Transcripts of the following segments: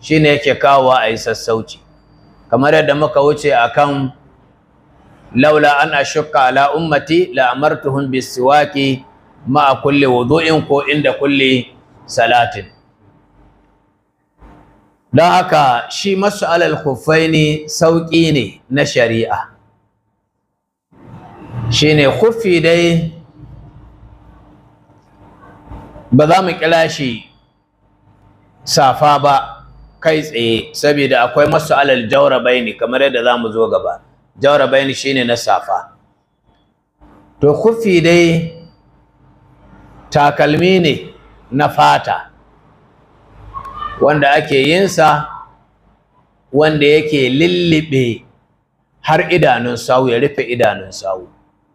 shine yake kawowa a yi sassauci kamar yadda muka wuce akan laula an ashukka ala ummati la amartuhum bisiwaki ma'a kulli wudu'in ko inda kulli salatin don haka shi masu alal khuffaini sauƙi ne na shari'a shine khuffi dai ba za mu kira shi safa ba kai tsaye saboda akwai masu alal jaurabaini kamar yadda za mu zo gaba jaurabaini shine na safa to khuffi dai takalmi ne na fata wanda ake yinsa wanda yake lullube har idanun sawu ya rufe idanun sawu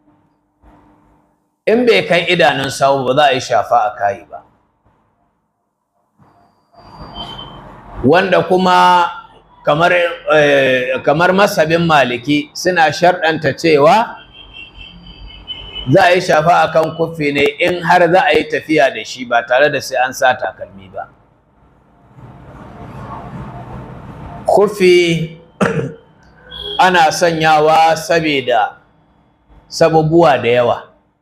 in bai kai idanun sawu ba za a yi shafa a kayi ba wanda kuma kamar, eh, kamar masabin maliki suna sharɗanta cewa za a yi shafa a kan kufi ne in har za a yi tafiya da shi ba tare da sai an sa takalmi ba kufi ana sanyawa saboda sababuwa da yawa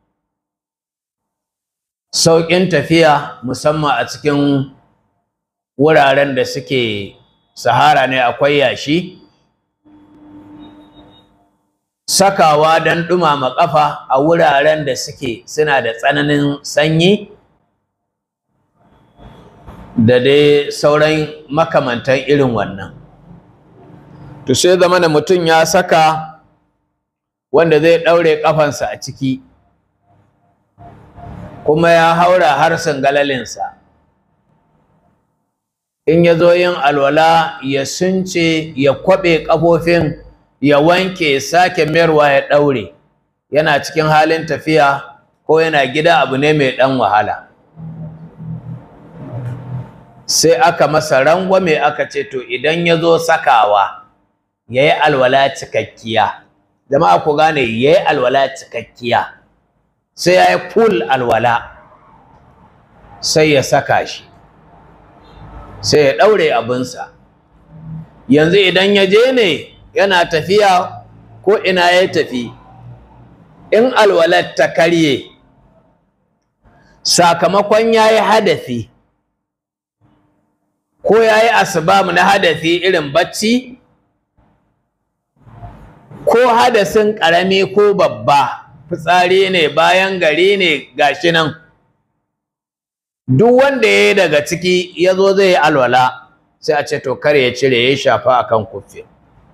sauƙin tafiya musamman a cikin wuraren da suke sahara ne akwai yashi sakawa don ɗumama ƙafa a wuraren da suke suna da tsananin sanyi da dai sauran makamantan irin wannan to sai zama da mutum ya saka wanda zai ɗaure ƙafansa a ciki kuma ya haura har galalinsa in ya zo yin alwala ya sunce ya kwaɓe ƙafofin ya wanke sake mayarwa ya ɗaure yana cikin halin tafiya ko yana gida abu ne mai ɗan wahala sai aka masa rangwame aka ce to idan ya zo sakawa ya yi alwala cikakkiya jama'a ku gane ya yi alwala cikakkiya sai ya yi full alwala sai ya saka shi sai ya ɗaure abinsa yanzu idan ya je ne yana tafiya ko ina ya tafi in alwalar ta karye sakamakon ya yi hadafi ko ya yi asibam na hadafi irin bacci ko hadasin ƙarami ko babba fitsari ne bayan gari ne gashi nan duk wanda ya yi daga ciki ya zo zai yi alwala sai a ce to kar ya cire ya shafa akan kufi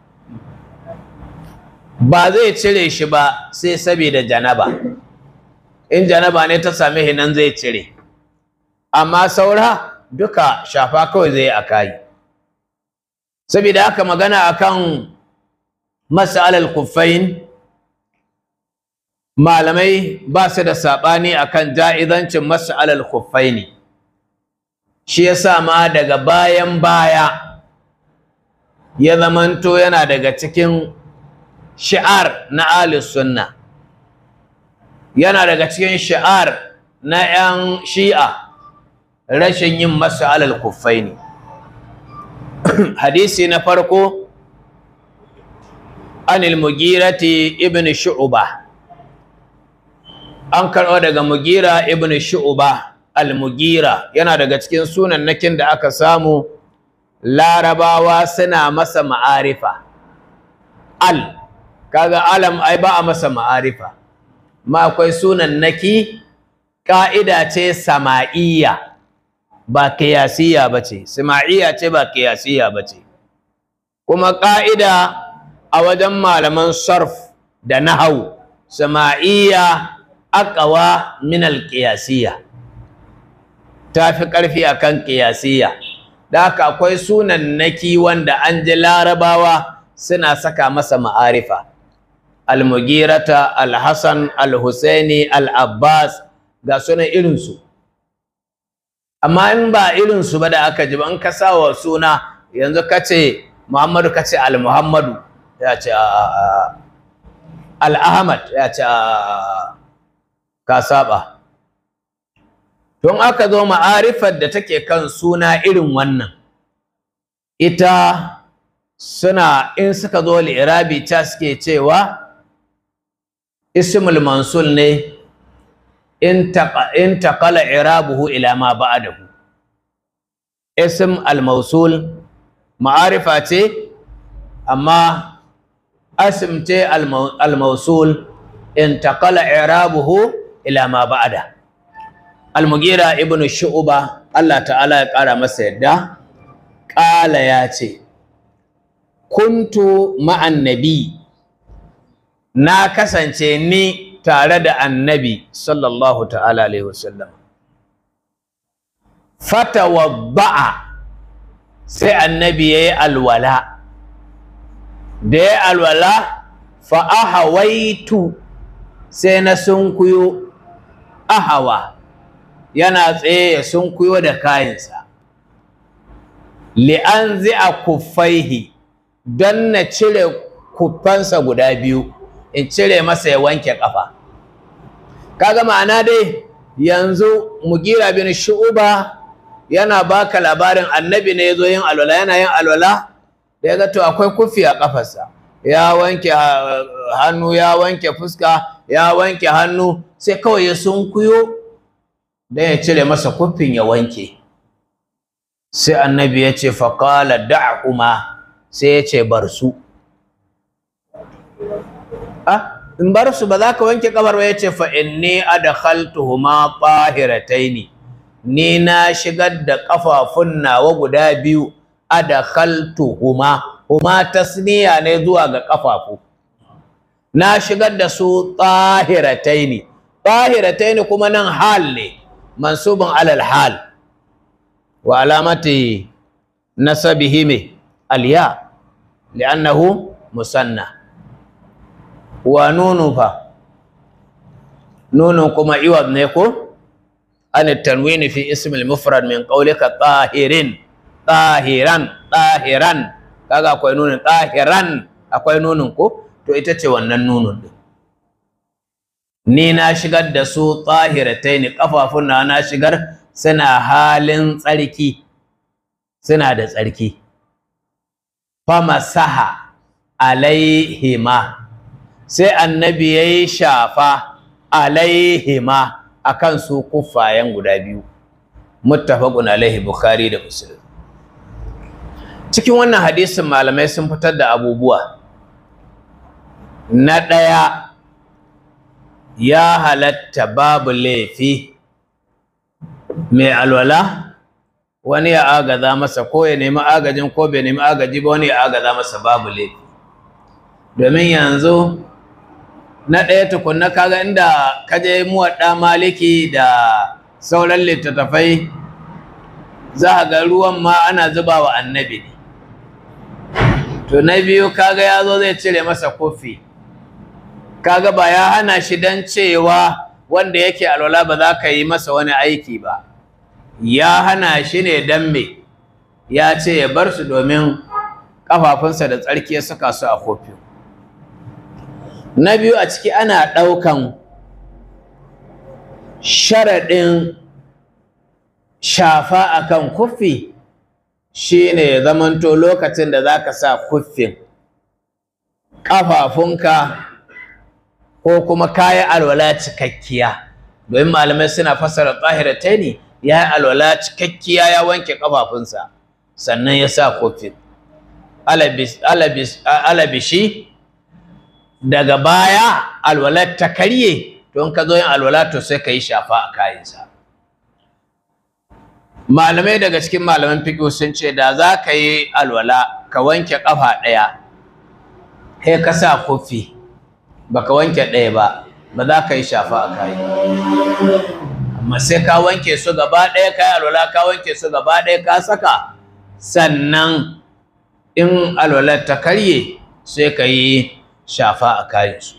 ba zai cire shi ba sai saboda janaba in janaba ne ta same shi nan zai cire amma saura duka shafa kawai zai a kayi saboda haka magana akan mas'alal kuffain malamai ba su da saɓani akan ja'izancin mas'alal kuffaini shi yasa ma daga bayan baya ya zamanto yana daga cikin shi'ar na ahlus sunna yana daga cikin shi'ar na 'yan shi'a rashin yin mas'alal kuffaini hadisi na farko anil mugirati ibn shu'ba an karɓo daga mugira ibn shu'ba al-mugira yana daga cikin sunannakin da aka samu larabawa suna masa ma'arifa al kaga alam ai ba a masa ma'arifa ma akwai sunannaki ka'ida ce sama'iyya ba kiyasiya bace sama'iyya ce ba kiyasiya bace kuma ka'ida a wajen malaman sarf da nahau sama'iyya aqwa min al-qiyasiyya tafi karfi akan qiyasiyya da haka akwai sunan naki wanda an ji larabawa suna saka masa ma'arifa al-mugirata al-hasan al-husaini al-abbas ga sunan irinsu amma in ba irinsu ba da aka ji ba in ka sawa suna yanzu ka ce muhammadu ka ce al-muhammadu ya ce al-ahmad ya ce ka saba don aka zo ma'arifar da take kan suna irin wannan ita suna in suka zo li'irabi ta suke cewa ismul mansul ne in taqala irabuhu ila ma ba'dahu ism al-mausul ma'arifa ce amma asim ce al-mausul in taqala irabuhu ila ma ba'da al-mugira ibnu shu'ba Allah ta'ala ya kara masa yadda qala ya ce kuntu ma'an nabi na kasance ni tare da annabi sallallahu ta'ala alaihi wasallam fatawadda'a sai annabi yayi alwala da yayi alwala fa ahawaitu sai na sunkuyo ahawa yana tsaye ya sunkuyo da kayansa li'an zi'a kuffaihi don na cire kuffansa guda biyu in cire masa ya wanke kafa kaga ma'ana dai yanzu mugira bin shu'uba yana baka labarin annabi ne yazo yin alwala yana yin alwala da ya ga to akwai kufi a kafarsa ya wanke hannu ya wanke fuska ya wanke hannu sai kawai ya sunkuyo dan ya cire masa kufin ya wanke sai annabi ya ce faqala da'huma sai ya ce bar su ah in bar su ba za ka wanke kabar ba ya ce fa inni adkhaltuhuma tahirataini ni na shigar da kafafun nawa guda biyu adkhaltuhuma huma tasniya ne zuwa ga kafafu na shigar da su tahirataini tahirataini kuma nan hal ne mansubun alal hal wa alamati nasabihi me alya li'annahu musanna wa nunu fa nunun kuma iwad ne ko an tanwini fi ism al-mufrad min qawlika tahirin tahiran tahiran kaga akwai nunun tahiran akwai nunun ko to ita ce wannan nunun din ni na shigar da su tahirataini kafafun na na shigar suna halin tsarki suna da tsarki famasaha alaihima sai annabi ya yi shafa alaihima a kan su kuffayen guda biyu muttafaqun alaihi bukhari da muslim cikin wannan hadisin malamai sun fitar da abubuwa na ɗaya ya halatta babu laifi mai alwala wani ya agaza masa ko ya nemi agajin ko bai nemi agaji ba wani ya agaza masa babu laifi domin yanzu na ɗaya tukunna kaga inda kaje muwaɗa maliki da sauran littattafai za a ga ruwan ma ana zuba wa annabi ne to na biyu kaga ya zo zai cire masa kofi kaga ba ya hana shi don cewa wanda yake alwala ba za ka yi masa wani aiki ba ya hana shi ne don me ya ce ya bar su domin ƙafafunsa da tsarki ya saka su a kofi na biyu a ciki ana ɗaukan sharaɗin shafa akan kuffi shine ya zamanto lokacin da za ka sa kuffin ƙafafunka ko kuma kayi alwala cikakkiya domin malamai suna fassara tsahirataini ya yi alwala cikakkiya ya wanke ƙafafunsa sannan ya sa kuffin alabishi daga baya alwalar ta karye don ka zo yin alwala to sai ka yi shafa a kayansa malamai daga cikin malaman fiƙo sun ce da za ka yi alwala ka wanke ƙafa ɗaya sai ka sa kofi ba ka wanke ɗaya ba ba za ka yi shafa a kayi amma sai ka wanke su gaba ɗaya ka yi alwala ka wanke su gaba ɗaya ka saka sannan in alwalar ta karye sai ka yi shafa a kayansu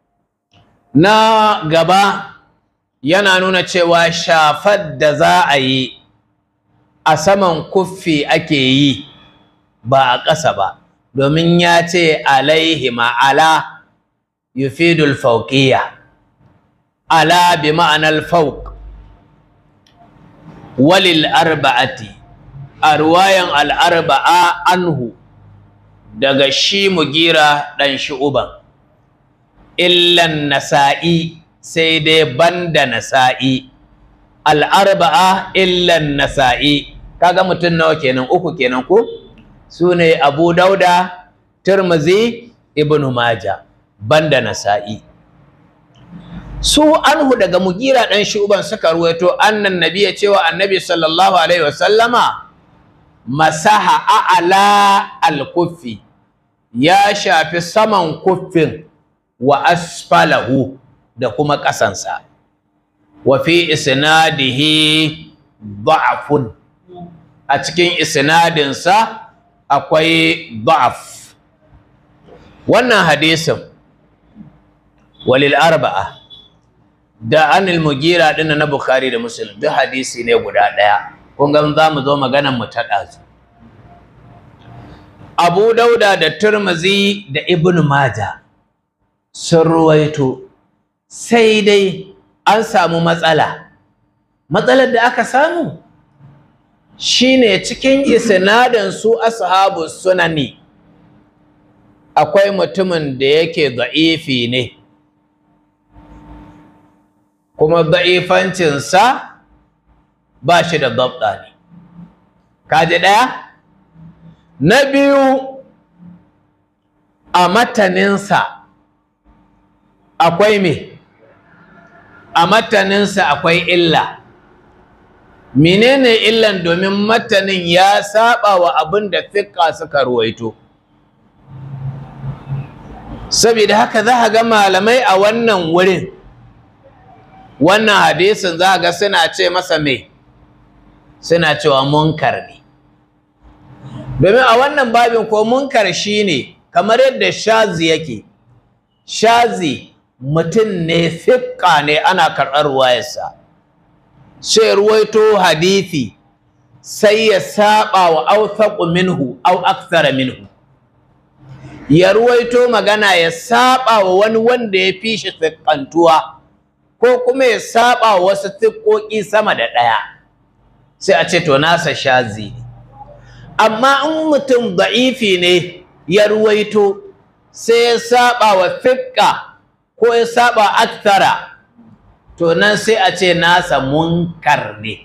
na gaba yana nuna cewa shafar da za a yi a saman kuffi ake yi ba a ƙasa ba domin ya ce alaihi ma'ala yufidul fauqiyya ala bi ma'anar fauq walil arba'ati a ruwayan al'arba'a anhu daga shi mugira ɗan shi'uban illan nasa'i sai dai banda nasa'i al'arba'a illan nasa'i kaga mutum nawa kenan uku kenan ko su ne abu dauda turmuzi ibn maja banda nasa'i su anhu daga mugira ɗan shuban suka ruwaito annan nabiya cewa annabi sallallahu alaihi wasallama masaha a'ala al-kuffi ya shafi saman kuffin wa asfalahu da kuma ƙasansa wa fi isnadihi da'afun a cikin isnadinsa akwai da'af wannan hadisin walil arba'a da anil mugira din na bukhari da muslim duk hadisi ne guda ɗaya kun ga za mu zo maganan mu ta ɗazu abu dauda da turmuzi da ibn maja sun ruwaito sai dai an samu matsala matsalar da aka samu shine cikin isnadin su ashabu sunani akwai mutumin da yake da'ifi ne kuma da'ifancinsa ba shi da dabda ne kaji ɗaya na biyu a mataninsa akwai me a mataninsa akwai illa menene illan domin matanin ya saba wa abin da fiƙa suka ruwaito saboda haka za ga malamai a wannan wurin wannan hadisin za ga suna ce masa me suna cewa munkar ne domin a wannan babin ko munkar shine kamar yadda shazi yake shazi mutum ne fiƙa ne ana karɓar ruwayarsa sai ruwaito hadithi sai ya saba wa authaqu minhu aw akthara minhu ya ruwaito magana ya saba wa wani wanda ya fi shi fiƙantuwa ko kuma ya saba wa wasu fiƙoƙi sama da ɗaya sai a ce to nasa shazi ne amma in mutum da'ifi ne ya ruwaito sai ya saba wa fiƙa ko ya saba akthara to nan sai a ce nasa munkar ne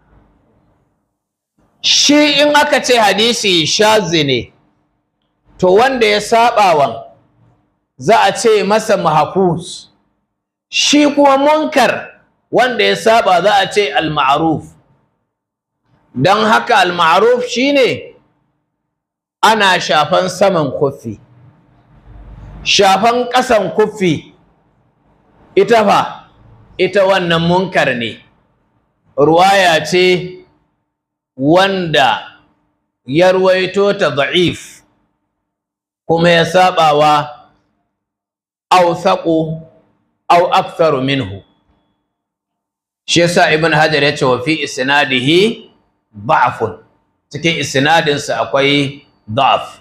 shi in aka ce hadisi shazi ne to wanda ya sabawan za a ce masa mahafuz shi kuma munkar wanda ya saba za a ce al-ma'ruf don haka al-ma'ruf shine ana shafan saman kuffi shafan ƙasan kuffi ita fa ita wannan munkar ne ruwaya ce wanda ya ruwaito ta da'if kuma ya sabawa awthaqu aw aktharu minhu shi yasa ibn hajar ya ce wa fi isnadihi da'fun cikin isnadin sa akwai da'af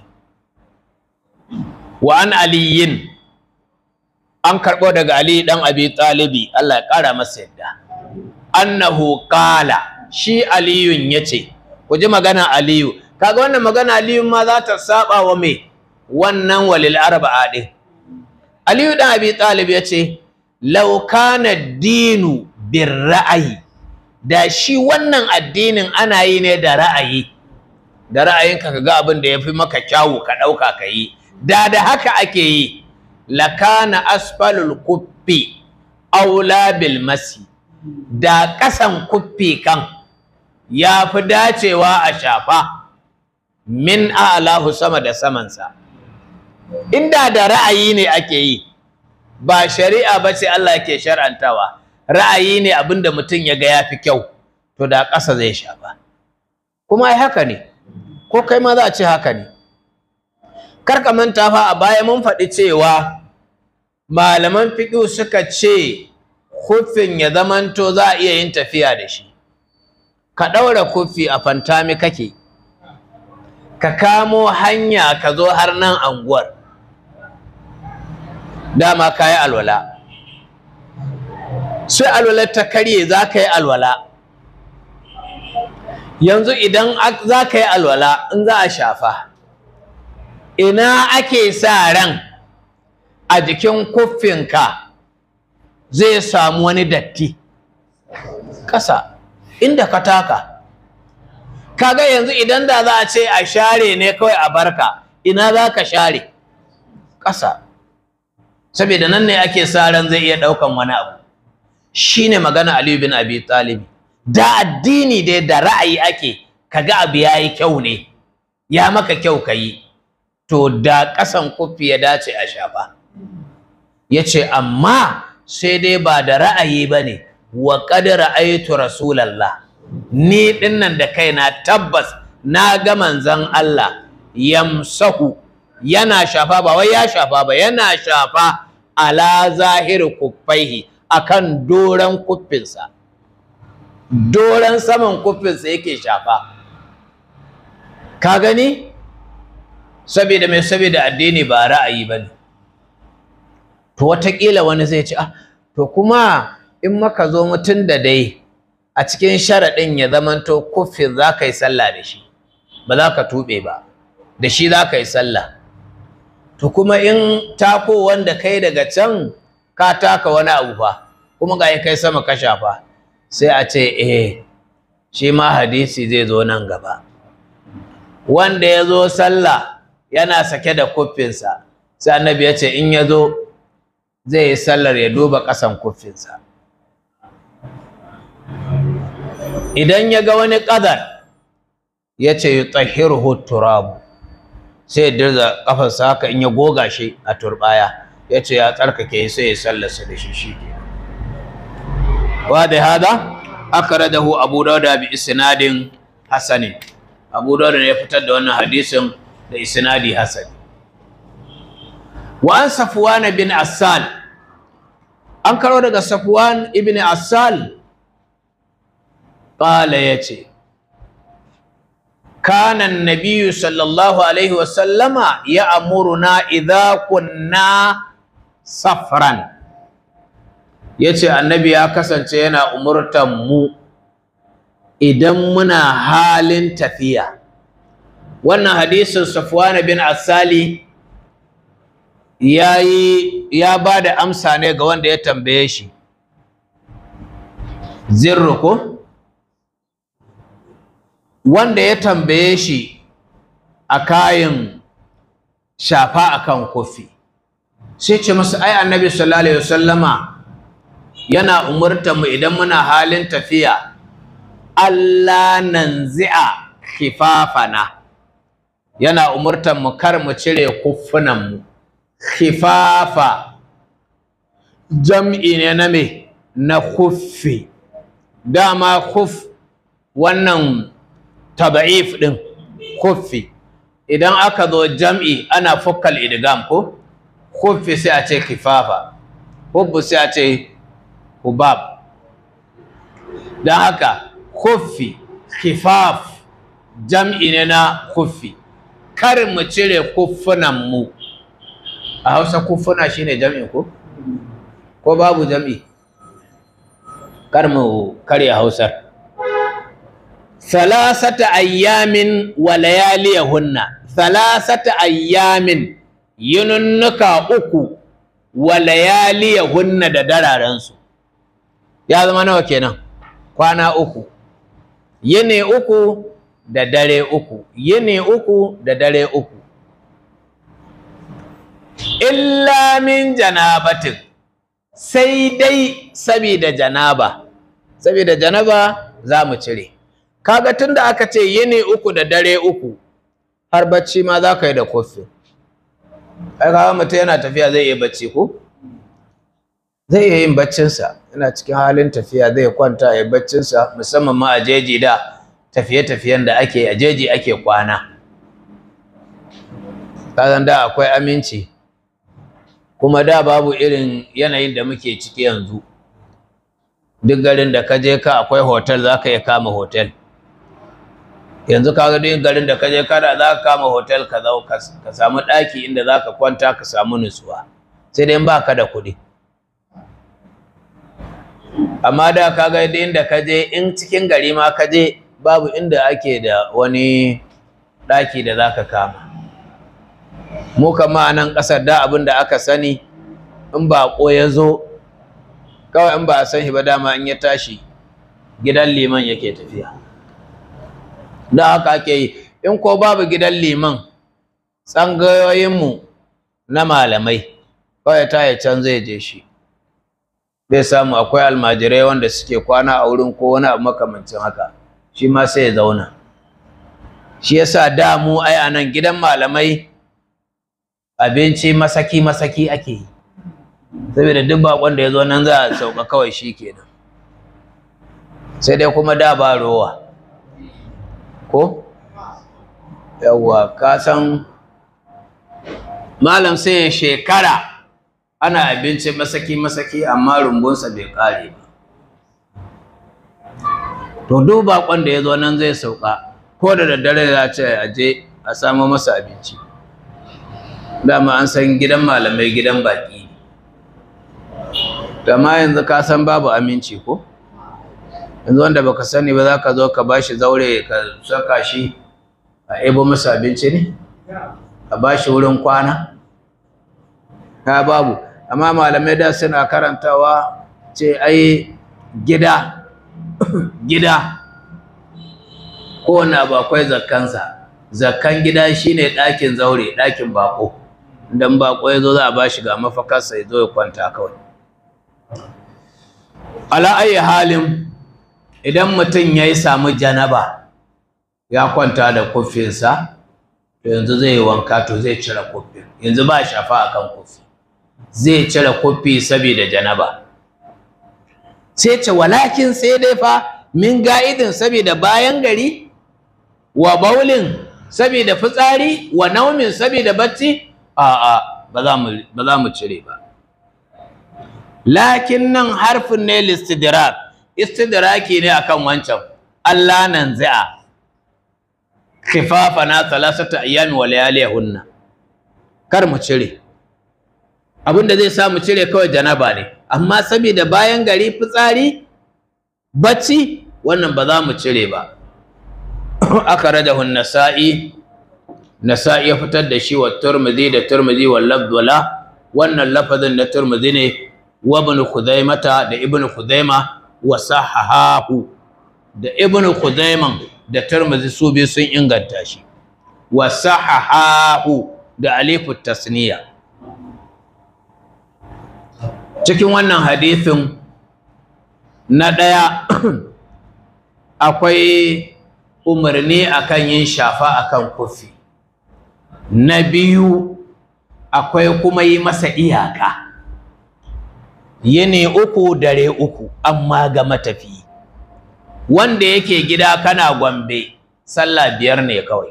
wa an aliyin an karɓo daga Ali ɗan Abi Talibi Allah ya ƙara masa yadda annahu qala shi Aliyun yace ku ji magana Aliyu kaga wannan magana Aliyu ma za ta saba wa me wannan walil arba'a din Aliyu ɗan Abi Talib yace law kana dinu bir ra'ayi da shi wannan addinin ana yi ne da ra'ayi da ra'ayinka kaga abin da yafi maka kyawu ka ɗauka ka yi da da haka ake yi lakana asfalul kuffi aula bil masi da ƙasan kuffi kan ya fi dacewa a shafa min a'lahu sama da samansa inda da ra'ayi ne ake yi ba shari'a ba ce Allah ke shar'antawa ra'ayi ne abinda mutum ya ga ya fi kyau to da ƙasa zai shafa kuma ai haka ne ko kai ma za a ce haka ne karka manta fa a baya mun faɗi cewa malaman fiƙi suka ce kuffin ya zamanto za a iya yin tafiya da shi ka ɗaura kuffi a fantami kake ka kamo hanya ka zo har nan anguwar dama ka yi alwala sai alwalar ta karye za ka yi alwala yanzu idan za ka yi alwala in za a shafa ina ake sa ran a jikin kuffinka zai samu wani datti ƙasa inda ka taka kaga yanzu idan da za a ce a share ne kawai a barka ina za ka share ƙasa saboda nan ne ake sa ran zai iya ɗaukan wani abu shine magana Aliyu bin Abi Talib da addini dai da ra'ayi ake kaga abu yayi kyau ne ya maka kyau kayi to da ƙasan kufi ya dace a shafa yace amma sai dai ba da ra'ayi bane wa qad ra'aytu rasulallah ni dinnan da kaina tabbas na ga manzon Allah yamsahu yana shafa ba wai ya shafa ba yana shafa ala zahiri kuffaihi akan doran kuffinsa doran saman kuffinsa yake shafa ka gani saboda mai saboda addini ba ra'ayi bane to watakila wani zai ce ah to kuma in maka zo mutum da dai a cikin sharaɗin ya zamanto kuffin za ka yi sallah da shi ba za ka tuɓe ba da shi za ka yi sallah to kuma in tako wanda kai daga can ka taka wani abu fa kuma ga kai sama ka shafa sai a ce eh shi ma hadisi zai zo nan gaba wanda ya zo sallah yana sake da kuffinsa sai annabi ya ce in ya zo zai yi sallar ya duba ƙasan kuffinsa idan ya ga wani ƙadar ya ce yi tsahiru turabu sai ya dirza ƙafarsa haka in ya goga shi a turbaya ya ce ya tsarkake sai ya sallarsa da shi shi ke wa da hada aka radahu abu dauda bi isnadin hasanin abu dauda ne ya fitar da wannan hadisin da isnadi hasani wa an safwan bin assal an karo daga safwan ibn assal qala yace kana an-nabiy sallallahu alaihi wa sallama ya'muruna idha kunna safran yace annabi ya kasance yana umurtan mu idan muna halin tafiya wannan hadisin safwan bin assali yayi ya bada amsa ne ga wanda ya tambaye shi zirru ko wanda ya tambaye shi a kayan shafa akan kofi sai ce masa ai annabi sallallahu alaihi wasallama yana umurtar mu idan muna halin tafiya Allah nanzi'a khifafana yana umurtar mu kar mu cire kuffunan mu khifafa jam'i ne na me na kuffi dama kuff wannan taba'if din kuffi idan aka zo jam'i ana fukkal idgam ko kuffi sai a ce kifafa hubbu sai a ce hubab don haka kuffi kifaf jam'i ne na kuffi kar mu cire kuffunan mu a hausa kuffuna shine jam'i ko ko babu jam'i kar mu karya hausar salasata ayyamin wa layaliyahunna salasata ayyamin yinunnuka uku wa layaliyahunna da dararensu ya zama nawa kenan kwana uku yini uku da dare uku yini uku da dare uku illa min janabatin sai dai sabida janaba sabida janaba za mu cire kaga tunda aka ce yini uku da dare uku har bacci ma za ka yi da kofi ai kaga mutum yana tafiya zai iya bacci ko zai iya yin baccinsa yana cikin halin tafiya zai kwanta ya baccinsa musamman ma a jeji da tafiye-tafiyen da ake a jeji ake kwana kasan da akwai aminci kuma da babu irin yanayin da muke ciki yanzu duk garin da ka je ka akwai hotel za ka iya kama hotel yanzu kaga duk garin da ka je kada za ka kama hotel ka zo ka samu ɗaki inda za ka kwanta ka samu nutsuwa sai dai ba ka da kuɗi amma da kaga duk inda ka je in cikin gari ma ka je babu inda ake da wani ɗaki da za ka kama mu kama a nan ƙasar da abin da aka sani in baƙo ya zo kawai in ba a san shi ba dama in ya tashi gidan liman yake tafiya da haka ake yi in ko babu gidan liman tsangayoyinmu na malamai kawai ta ya can zai je shi zai samu akwai almajirai wanda suke kwana a wurin ko wani abu makamancin haka shi ma sai ya zauna shi yasa da mu ai a nan gidan malamai abinci masaki masaki ake yi saboda duk bakon da ya zo nan za a sauka kawai shi kenan sai dai kuma da ba rowa ko yawwa ka san malam sai ya shekara ana abinci masaki masaki amma rumbunsa bai kare ba to duk bakon da ya zo nan zai sauka ko da daddare za ce a je a samo masa abinci dama an san gidan malamai gidan baki amma yanzu ka san babu aminci ko yanzu wanda baka sani ba za ka zo ka bashi zaure ka saka shi a ebo masa abinci ne a bashi wurin kwana ka babu amma malamai da suna karantawa ce ai gida gida kowane abu akwai zakkansa zakkan gida shine ɗakin zaure ɗakin bako idan bako ya zo za a bashi ga mafakarsa ya zo ya kwanta kawai ala ayi halin idan mutum ya yi samu janaba ya kwanta da kufinsa to yanzu zai yi wanka to zai cire kufin yanzu ba shafa akan kufi zai cire kufi saboda janaba sai ce walakin sai dai fa min ga'idin saboda bayan gari wa baulin saboda fitsari wa naumin saboda bacci a'a ba za mu ba za mu cire ba lakin nan harfin ne listidrak istidraki ne akan wancan Allah nan za'a khifafana thalathata ayyami wa layalihunna kar mu cire abinda zai sa mu cire kawai janaba ne amma saboda bayan gari fitsari bacci wannan ba za mu cire ba akhrajahu an-nasa'i nasa'i ya fitar da shi wa turmudi da turmudi wal labdula wannan lafazin na turmudi ne wa ibn khuzaimata da ibn khuzaima wa sahahahu da ibn khuzaiman da turmudi su biyu sun inganta shi wa sahahahu da alifu tasniya cikin wannan hadithin na ɗaya akwai umarni akan yin shafa akan kufi na biyu akwai kuma yi masa iyaka yini uku dare uku amma ga matafi wanda yake gida kana gombe sallah biyar ne kawai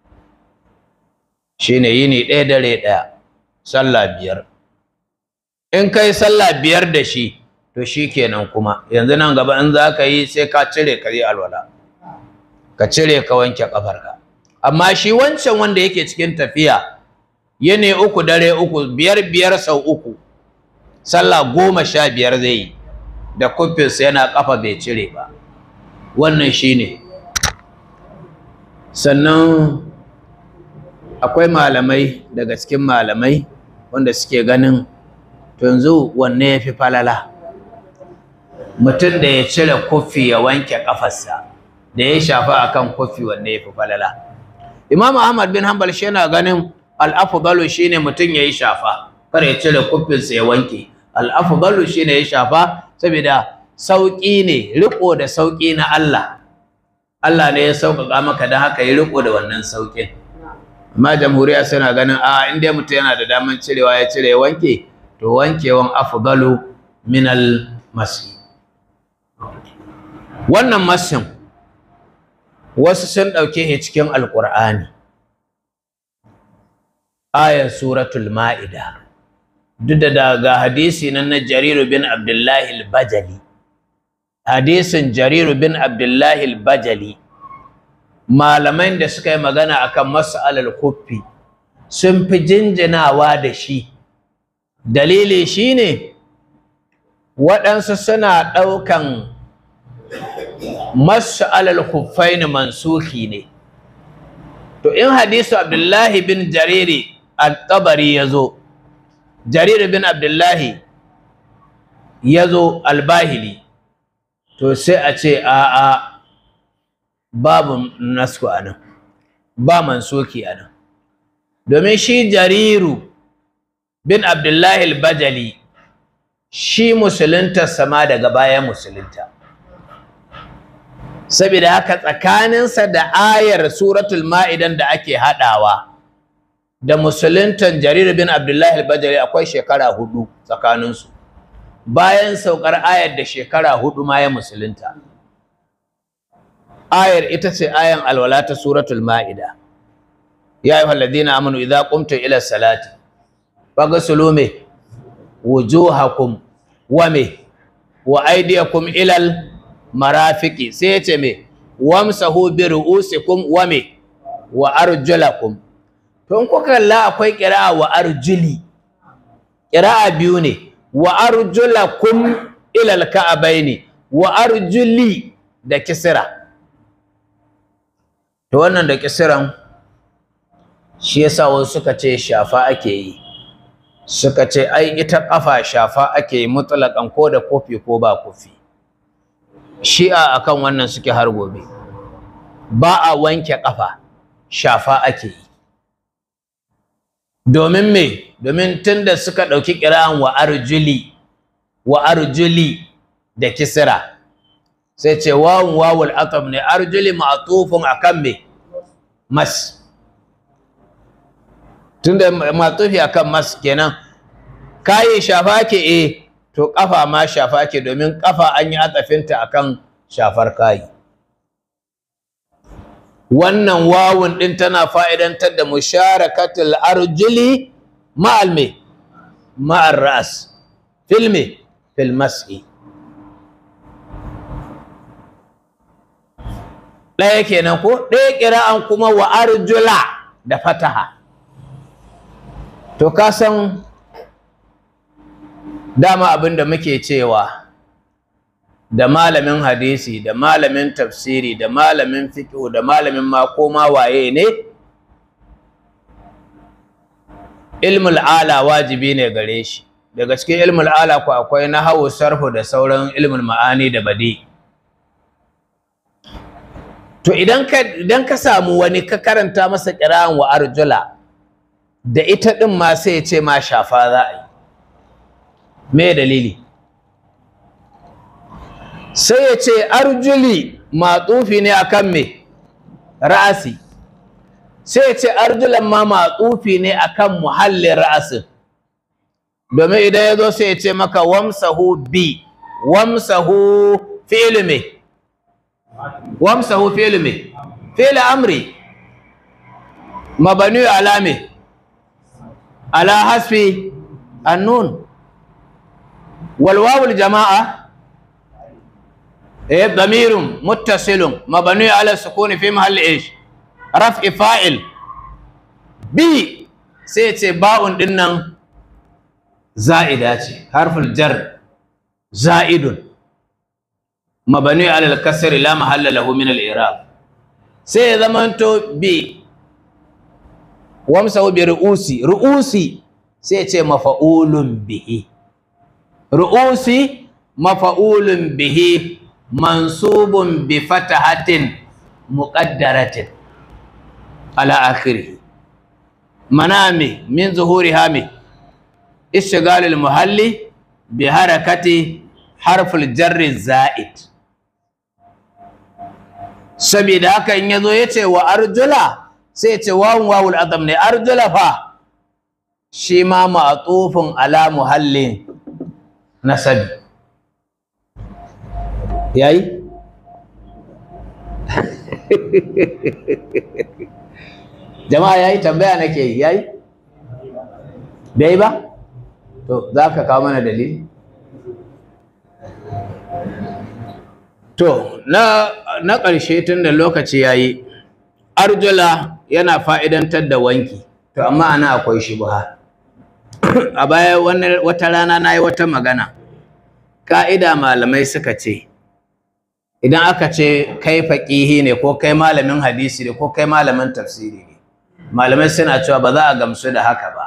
shine yini ɗaya dare ɗaya sallah biyar in kai sallah biyar da shi to shi kenan kuma yanzu nan gaba in za ka yi sai ka cire ka yi alwala ka cire ka wanke ƙafarka amma shi wancan wanda yake cikin tafiya yini uku dare uku biyar biyar sau uku sallah goma sha biyar zai yi da kufinsa yana ƙafa bai cire ba wannan shi ne sannan akwai malamai daga cikin malamai wanda suke ganin to yanzu wanne ya fi falala mutum da ya cire kufi ya wanke ƙafarsa da ya shafa akan kufi wanne ya fi falala Imam Ahmad bin Hanbal shi yana ganin al-afdalu shine mutum yayi shafa kar ya cire kufinsa ya wanke al-afdalu shine ya shafa saboda sauki ne riko da sauki na Allah Allah ne ya sauƙaƙa maka dan haka yi riko da wannan saukin amma jamhuriya suna ganin a in dai mutum yana da daman cirewa ya cire ya wanke to wankewan afdalu min al-masi wannan masin wasu sun ɗauke shi cikin alƙur'ani ayar suratul ma'ida duk da daga hadisi nan na jariru bin abdullahi al-bajali hadisin jariru bin abdullahi al-bajali malaman da suka yi magana akan mas'alar kuffi sun fi jinjinawa da shi dalili shine waɗansu suna ɗaukan masu alal khuffaini mansuki ne to in hadisu abdullahi bin jariri al-tabari ya zo jariri bin abdullahi ya zo albahili to sai a ce a'a babu nasku a nan ba mansuki a nan domin shi jariru bin abdullahi al-bajali shi musulunta sama daga bayan musulunta saboda haka tsakaninsa da ayar suratul ma'idan da ake haɗawa da musuluntan jarir bin abdullahi al-bajali akwai shekara hudu tsakaninsu bayan saukar ayar da shekara hudu ma ya musulunta ayar ita ce ayan alwala ta suratul ma'ida ya ayyuhal ladina amanu idza qumtum ila salati faghsulu me wujuhakum wa me wa aydiyakum ilal marafiki sai ya ce me wamsahu bi ru'usikum wa me wa arjulakum to in kuka kalla akwai qira'a wa arjuli qira'a biyu ne wa arjulakum ila alka'abaini wa arjuli da kisra to wannan da kisran shi yasa wasu suka ce shafa ake yi suka ce ai ita kafa shafa ake yi mutlaqan ko da kofi ko ba kofi shi'a akan wannan suke har gobe ba a wanke kafa shafa ake yi domin me domin tunda suka ɗauki ƙira'an wa arjuli wa arjuli da kisra sai ce wawun wawul atam ne arjuli ma'tufun akan me mas tunda ma'tufi akan mas kenan kayi shafa ke eh to kafa ma shafa ke domin kafa an yi atsafinta akan shafar kayi wannan wawun din tana fa'idantar da musharakatul arjuli ma'al me ma'ar ras fil me fil mas'i ɗaya kenan ko ɗaya kira'an kuma wa arjula da fataha to ka san dama abin da muke cewa da malamin hadisi da malamin tafsiri da malamin fiqh da malamin ma koma waye ne ilmul ala wajibi ne gare shi daga cikin ilmul ala ku akwai nahwu sarfu da sauran ilmul ma'ani da badi to idan ka idan ka samu wani ka karanta masa qira'an wa arjula da ita din ma sai ya ce ma shafa za a yi me dalili sai ya ce arjuli matsufi ne akan me ra'asi sai ya ce arjulan ma matsufi ne akan muhallin ra'asin domin idan ya zo sai ya ce maka wamsahu bi wamsahu fi'lu me wamsahu fi'lu me fi'lu amri mabani ala me ala hasfi annun wal wawul jama'a إيه ضمير متصل مبني على السكون في محل إيش رفع فاعل بي سيتي باء دنن زائدة حرف الجر زائد مبني على الكسر لا محل له من الإعراب سي زمانتو بي وامسوا برؤوسي رؤوسي سيتي مفعول به رؤوسي مفعول به mansubun bi fatahatin muqaddaratin ala akhirih manami min zuhuriha mi ishgal al muhalli bi harakati harf al jarr zaid sabida haka in yazo yace wa arjula sai yace wawun wawul azam ne arjula fa shi ma ma'tufun ala muhallin nasabi yayi jama'a yayi tambaya nake yi yayi bai ba to za ka kawo mana dalili to na na ƙarshe tun da lokaci yayi arjula yana fa'idantar da wanki to amma ana akwai shubha a baya wata rana na yi wata magana ƙa'ida malamai suka ce idan aka ce kai faƙihi ne ko kai malamin hadisi ne ko kai malamin tafsiri ne malamai suna cewa ba za a gamsu da haka ba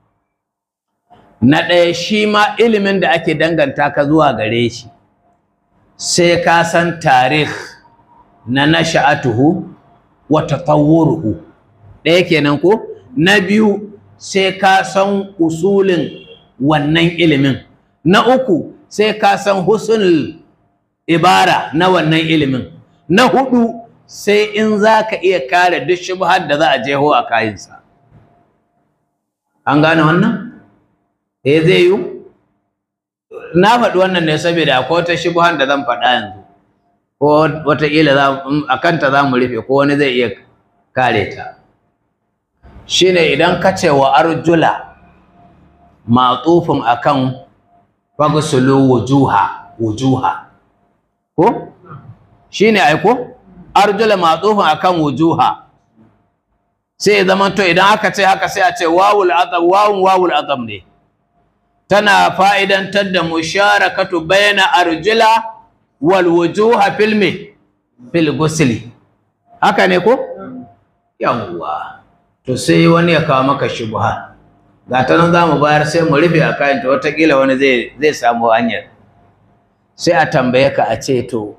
na ɗaya shi ma ilimin da ake danganta ka zuwa gare shi sai ka san tarih na nasha'atuhu wa tatawwuruhu ɗaya kenan ko na biyu sai ka san usulin wannan ilimin na uku sai ka san husnul ibara na wannan ilimin na hudu sai in za ka iya kare duk shubhar da za a jeho a kayansa an gane wannan eh zai yi na faɗi wannan ne saboda akwai wata shubhar da zan faɗa yanzu ko wataƙila a kanta za mu rufe ko wani zai iya kare ta shine idan ka ce wa arjula matsufin akan fagsulu wujuha wujuha ko shine ai ko arjula matsufin akan wujuha sai zaman to idan aka ce haka sai a ce wawul azam wawun wawul azam ne tana fa'idantar da musharakatu bayna arjula wal wujuha fil me fil gusli haka ne ko yawwa to sai wani ya kawo maka shubha ga ta nan za mu bayar sai mu rufe a kayan ta watakila wani zai zai samu hanyar sai a tambaye ka a ce to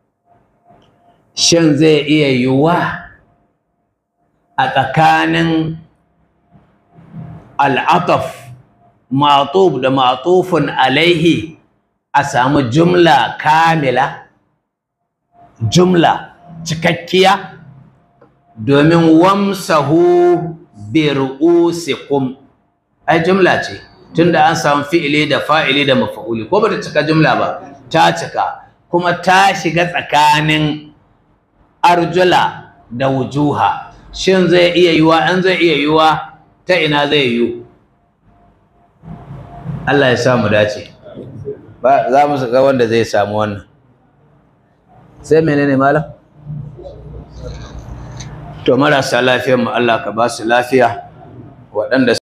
shin zai iya yiwuwa a tsakanin al'ataf matuf da matufun alaihi a samu jumla kamila jumla cikakkiya domin wamsahu bi ru'usikum ai jumla ce tunda an samu fi'ili da fa'ili da mafa'uli ko bata cika jumla ba ta cika kuma ta shiga tsakanin arjula da wujuha shin zai iya yiwa an zai iya yiwa ta ina zai yiwu Allah ya sa mu dace ba za mu ga wanda zai samu wannan sai menene malam to marasa lafiyar mu Allah ka ba su lafiya waɗanda